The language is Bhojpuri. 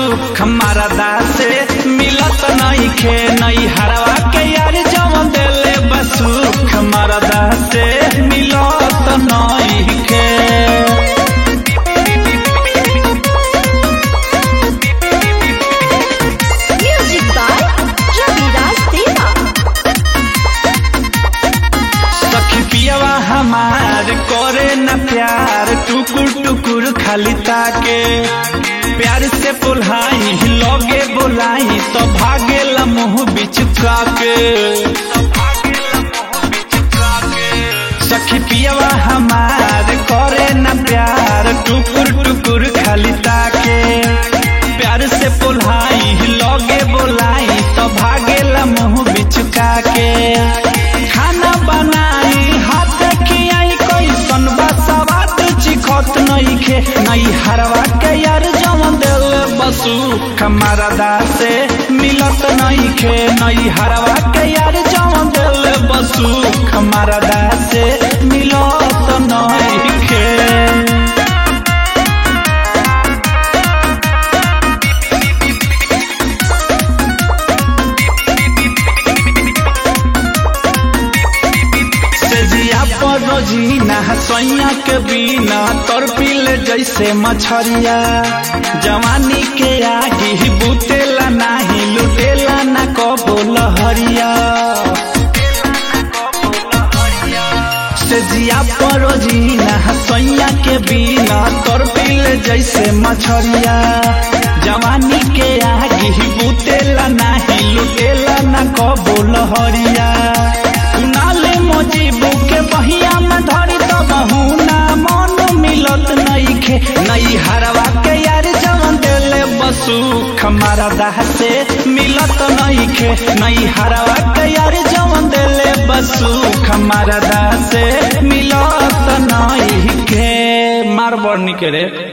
सुख मरदा से मिलत नइखे नई हरवा के यार जवन देले बसुख मरदा से मिलत नइखे Music by Ravidas Deva. सखी पियवा हमार करे न प्यार टुकुर टुकुर खाली ताके प्यार से पुल्हाई लगे बोलाई तो भागे मुंह बिचका के सखी पियवा हमार करे न प्यार टुकुर टुकुर खाली ताके प्यार से पुल्हाई लगे बोलाई तो भागे मुंह बिचका के खाना बनाई हाथ खियाई कैसन बसवात चिखत नइखे नई हरवा के यार जवन दिल बसु खमरदा से मिलत नइखे नई हरवा के यार जवन दिल बसु खमरदा से मिलत नइखे सेजिया पर रोजीना सोइया के बिना तोर पीले जैसे मछरिया जवानी के आगी बुतेला नाही लुटेला ना कबो लहरिया सेजिया पर रोजीना सोइया के बिना तोर पीले जैसे मछरिया जवानी के आगी बुतेला नाही लुटेला ना कबो लहरिया नाले मोजीबू के बहिया में धरी तो बहुना मन मिलत नइखे नई हरवा के यार जवन देले बसु खमारा दाह से मिलत नइखे नई हरवा के यार जवन देले बसु खमारा दाह से मिलत नइखे मार बड़ निके रे